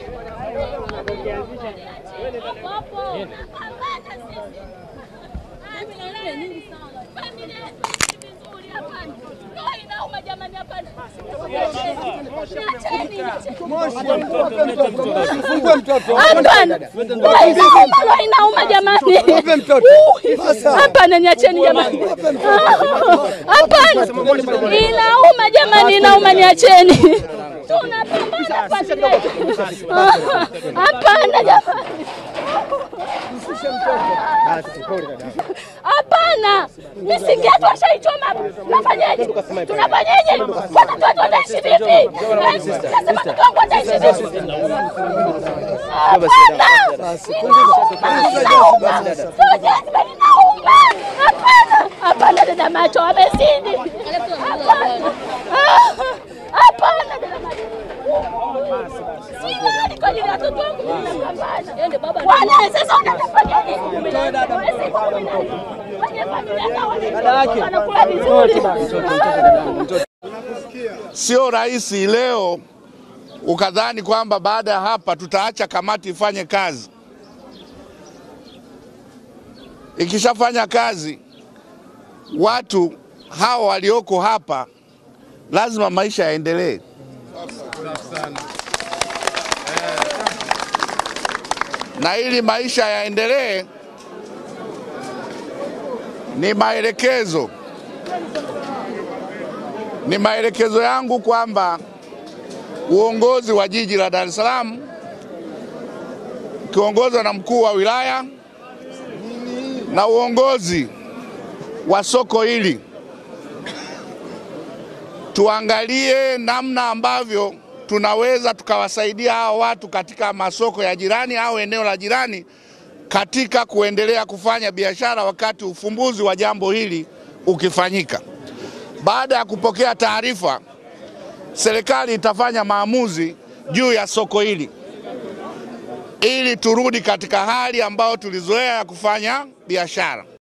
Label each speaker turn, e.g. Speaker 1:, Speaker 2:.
Speaker 1: Fungue mtoto.
Speaker 2: Hapana, Roho inauma jamani. Hapana, niacheni jamani. Hapana, inauma jamani, inauma, niacheni. Tunapambana kwa ajili yetu. Hapana jamani. Hapana, misingi yetu washaichoma. Tunafanyaje? Tunafanyaje? Watoto wetu wataishi vipi? Nasema mtoto wangu ataishi vipi? Hapana, inauma. Sio jazba, inauma. Hapana, hapana, dada macho wamezidi. Hapana, hapana, dada macho. Sioni kwa ajili ya watoto wangu tunapambana. Bwana, sasa unatafanya nini? Mwezi kumi na nne. Kwenye familia zao wanaishi, wanakula vizuri.
Speaker 3: Sio rahisi leo ukadhani kwamba baada ya hapa tutaacha kamati ifanye kazi. Ikishafanya kazi, watu hawa walioko hapa lazima maisha yaendelee. Na ili maisha yaendelee, ni maelekezo ni maelekezo yangu kwamba uongozi wa jiji la Dar es Salaam ukiongozwa na mkuu wa wilaya na uongozi wa soko hili tuangalie namna ambavyo tunaweza tukawasaidia hao watu katika masoko ya jirani au eneo la jirani katika kuendelea kufanya biashara wakati ufumbuzi wa jambo hili ukifanyika. Baada ya kupokea taarifa, serikali itafanya maamuzi juu ya soko hili ili turudi katika hali ambayo tulizoea ya kufanya biashara.